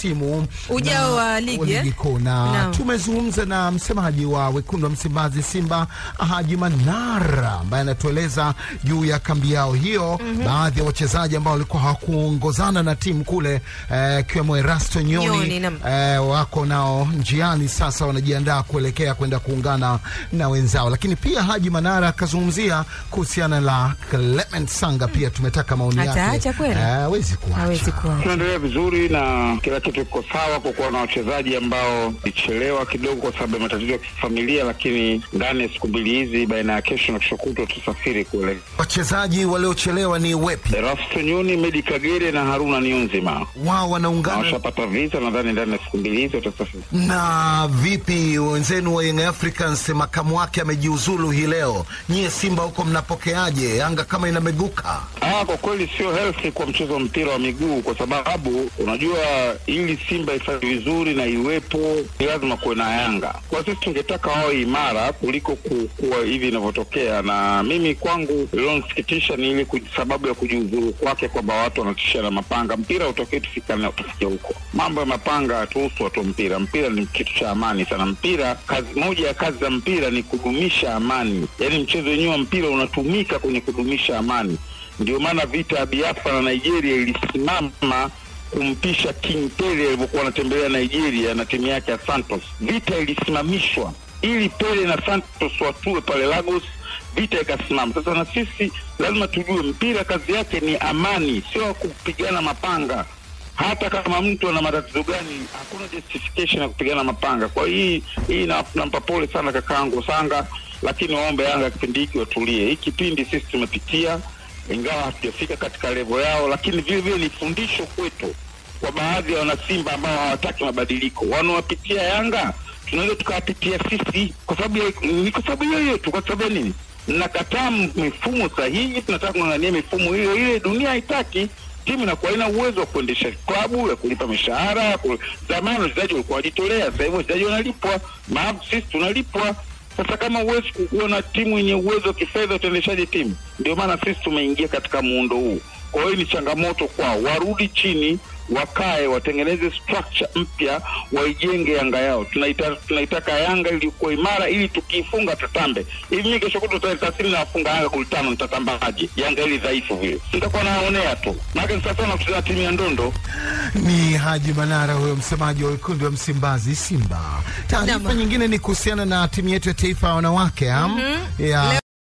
msimu Ujao na- wa ligi, eh? ligi kuu na Naam. tumezungumza na msemaji wa wekundu wa Msimbazi Simba Haji Manara ambaye anatueleza juu ya kambi yao hiyo, baadhi ya wachezaji ambao walikuwa hawakuongozana na timu kule eh, ikiwemo Erasto Nyoni, Nyoni, naam. eh, wako nao njiani sasa, wanajiandaa kuelekea kwenda kuungana na wenzao. Lakini pia Haji Manara akazungumzia kuhusiana la Clement Sanga, pia tumetaka maoni yake. Ataacha kweli? Eh, hawezi kuacha. hawezi kuwa Tunaendelea vizuri na kila kitu kiko sawa, kwa kuwa na wachezaji ambao ilichelewa kidogo kwa sababu ya matatizo ya kifamilia, lakini ndani ya siku mbili hizi, baina ya kesho na kesho kutwa, tutasafiri kule. Wachezaji waliochelewa ni wepi? Erasto Nyoni, Medi Kagere na Haruna Niyonzima Wao na wanaungana washapata visa, nadhani ndani ya siku mbili hizi watasafiri. na vipi wenzenu wa Young Africans, makamu wake amejiuzulu hii leo. Nyie Simba huko mnapokeaje? Yanga kama inameguka. Ah, kwa kweli sio healthy kwa mchezo wa mpira wa miguu, kwa sababu unajua ili Simba ifanye vizuri na iwepo ni lazima kuwe na Yanga. Kwa sisi tungetaka wawe imara kuliko ku- kuwa hivi inavyotokea, na mimi kwangu ilionisikitisha ni ile kuji- sababu ya kujiuzuru kwake, kwamba watu wanatishia na mapanga. Mpira utokee tufikane tufike huko. Mambo ya mapanga hatuhusu watu wa mpira. Mpira ni kitu cha amani sana. Mpira, kazi moja ya kazi za mpira ni kudumisha amani, yaani mchezo wenyewe wa mpira unatumika kwenye kudumisha amani. Ndio maana vita ya Biafra na Nigeria ilisimama kumpisha King Pele alivyokuwa anatembelea Nigeria na timu yake ya Santos. Vita ilisimamishwa ili Pele na Santos watue pale Lagos, vita ikasimama. Sasa na sisi lazima tujue mpira kazi yake ni amani, sio kupigana mapanga. Hata kama mtu ana matatizo gani, hakuna justification ya kupigana mapanga. Kwa hii hii na- nampa pole sana kakaangu Sanga, lakini waombe Yanga kipindi hiki watulie. Hii kipindi sisi tumepitia ingawa hatujafika katika levo yao, lakini vile vile ni fundisho kwetu kwa baadhi ya wanasimba ambao hawataki mabadiliko. Wanawapitia Yanga tunaweza tukawapitia sisi, kwa sababu ya- ni kwa sababu hiyo hiyo tu. Kwa sababu ya nini? Nakataa m- mifumo sahihi, tunataka kung'ang'ania mifumo hiyo ile. Dunia haitaki timu inakuwa ina uwezo wa kuendesha klabu ya kulipa mishahara ya ku... Zamani wachezaji walikuwa wajitolea, sasa hivi wachezaji wanalipwa, maabu sisi tunalipwa. Sasa kama huwezi kuwa na timu yenye uwezo wa kifedha, utaendeshaje timu? Ndio maana sisi tumeingia katika muundo huu. Kwa hiyo ni changamoto kwao, warudi chini, wakae, watengeneze structure mpya, waijenge Yanga yao. Tunaita, tunaitaka Yanga iliyokuwa imara, ili tukiifunga tutambe. Hivi mimi kesho kutwa tarehe thelathini nawafunga Yanga goli tano, nitatambaje? Yanga ili dhaifu vile, nitakuwa naonea tu, maana ni sasa na kucheza timu ya ndondo. Ni Haji Manara huyo msemaji wa wekundu wa Msimbazi Simba. Taarifa Naam. nyingine ni kuhusiana na timu yetu ya taifa ya wanawake am? ya